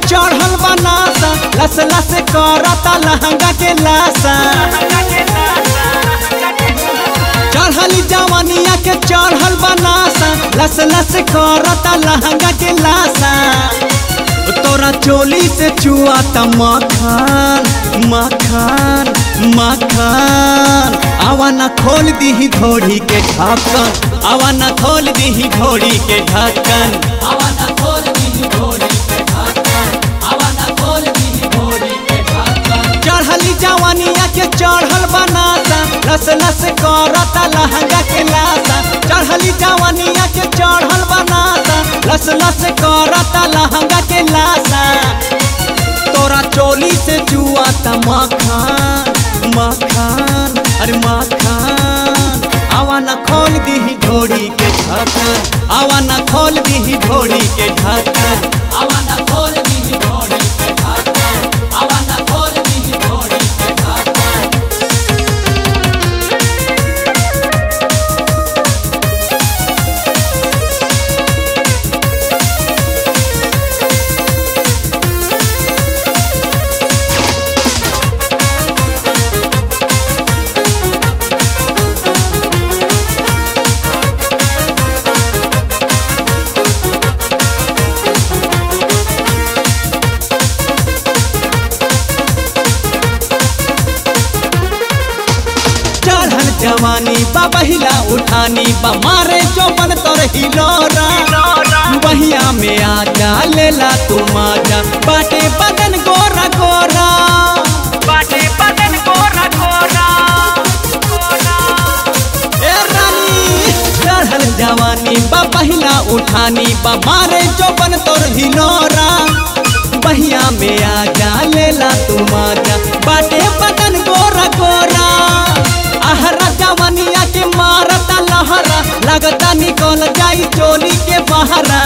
चढ़ल बनासा लस लस करता लहंगा के लासा चढ़ल जवानिया के चढ़ल बनासा लस लस करता लहंगा के लासा तोरा चोली से चुआता मखान मखान मखान आवा न खोल दीही घोड़ी के ढक्कन आवा न खोल दीही घोड़ी के ढक्कन आवा ना खोल दी घोड़ी के ढक्कन आवा ना खोल दी घोड़ी के ढक्कन चढ़ली जवानिया के चढ़ल बनाता लस लस करता लहंगा के लाता चढ़ली जवानिया के चढ़ल बनाता लस लस करता लहंगा के लाता तोरा चोली से जुआता मखान मखान अरे मखान आवा न खोल दीही घोड़ी के ढक्कन आवा न खोल दीही घोड़ी के ढक्कन आवा ना खोल दी घोड़ी के ढक्कन आवा ना खोल दी घोड़ी के ढक्कन चढ़ल जवानी बा बहिला उठानी बा मारे चौपन तोर हिलोरा बहिया में आजा लेला तू माजा बाटे बदन गोरा गोरा बाटे बदन गोरा गोरा ए रानी चढ़ल जवानी बा बहिला उठानी बा मारे चौपन तोर हिलोरा बहिया में आजा लेला तू माजा बाटे बदन गोरा गोरा आहरा जवानिया के मारता लहरा लगता निकल जाई चोली के बहरा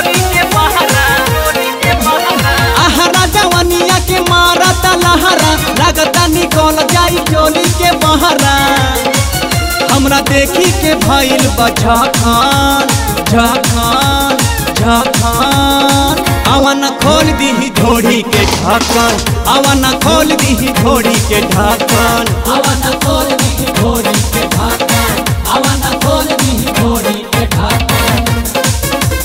आहरा जवानिया के मारता लहरा लगता निकल जाई चोली के बहरा हमरा देखी के भइल बा झखान झखान झखान आवा न खोल दीही घोड़ी के ढक्कन आवा न खोल दीही घोड़ी के ढक्कन आवा ना खोल दी घोड़ी के ढक्कन आवा ना खोल दी घोड़ी के ढक्कन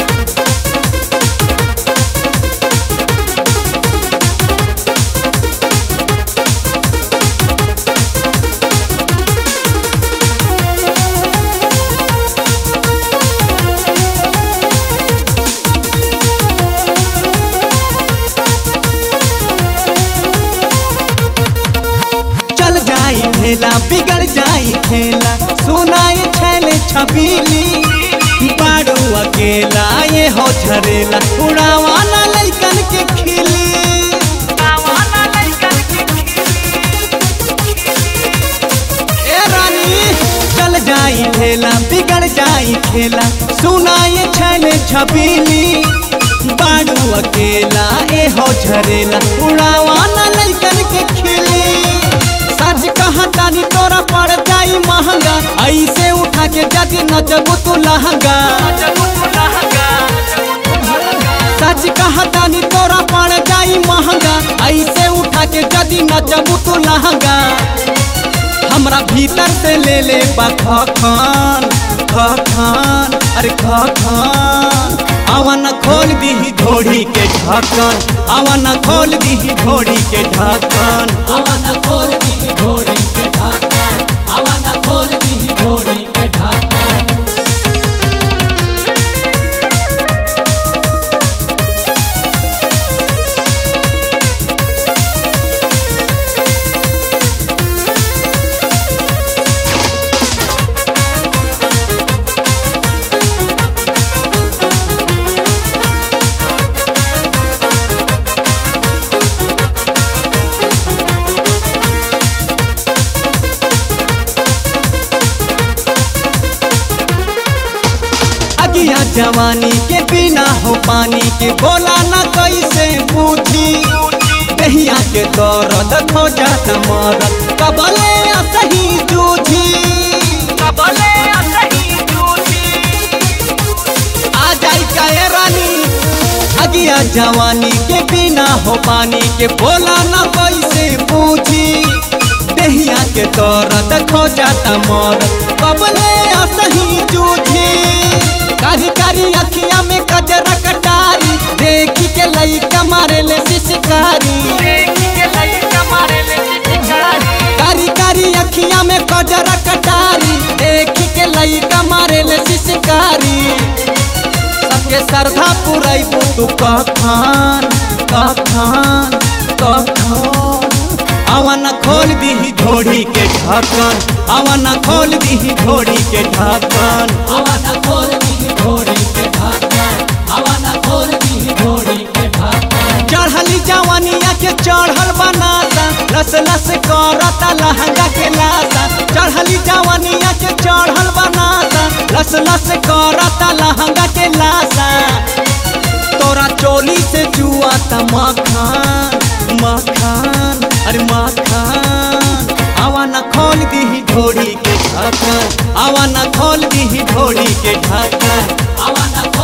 चल जाई खेला बिगड़ जाई खेला सुनाई छैले छबीली बाड़ू अकेला ये हो झरेला उड़ावाना लइकन के खिली ए रानी चल जाई खेला बिगड़ जाई खेला सुनाई छैले छबीली बाड़ू अकेला ए हो झरेला उड़ावाना लइकन के खिली सच कहा तानी तोरा पड़ जाई महंगा ऐसे उठा के जज नचबू तू लहंगा सच कहा तानी तोरा पड़ जाई महंगा ऐसे उठा के जदी नचबू तू लहंगा हमरा भीतर से ले ले बा खखान खखान अरे खखान आवा न खोल दीही घोड़ी के ढक्कन आवा न खोल दीही घोड़ी के ढक्कन आवा ना खोल दी घोड़ी के ढक्कन आवा ना खोल दी घोड़ी के ढक्कन अगिया जवानी के बिना हो पानी के बोला न कैसे पूछी दहिया के दौरद खो जात मरद कबले सही जूझी कबले सही जूझी आ जाई का ए रानी अगिया जवानी के सोना हो पानी के बोला न कैसे पूछी देहिया के दर्द खो जाता मर कबले असही जूझी कारी कारी अखिया में कजरा कटारी देखी के लइका मारे ले शिकारी कारी कारी अखिया में कजरा कटारी देखी के लइका मारे ले शिकारी सबके श्रद्धा पुरैबू तू कखन कखन कखन आवन खोल दीही घोड़ी के ढक्कन आवन खोल दीही घोड़ी के ढक्कन आवाना खोल दी घोड़ी के ढक्कन आवाना खोल दी घोड़ी के ढक्कन चढ़ली जवानिया के चढ़ल बनाता लस लस करता लहंगा के लाता चढ़ली जवानिया के चढ़ल बनाता लस लस करता लहंगा के लाता तोरा चोली से जुआता मखान मखान अरे मखान आवा न खोल दीही घोड़ी के ढक्कन आवा न खोल दीही घोड़ी के ढक्कन आवाना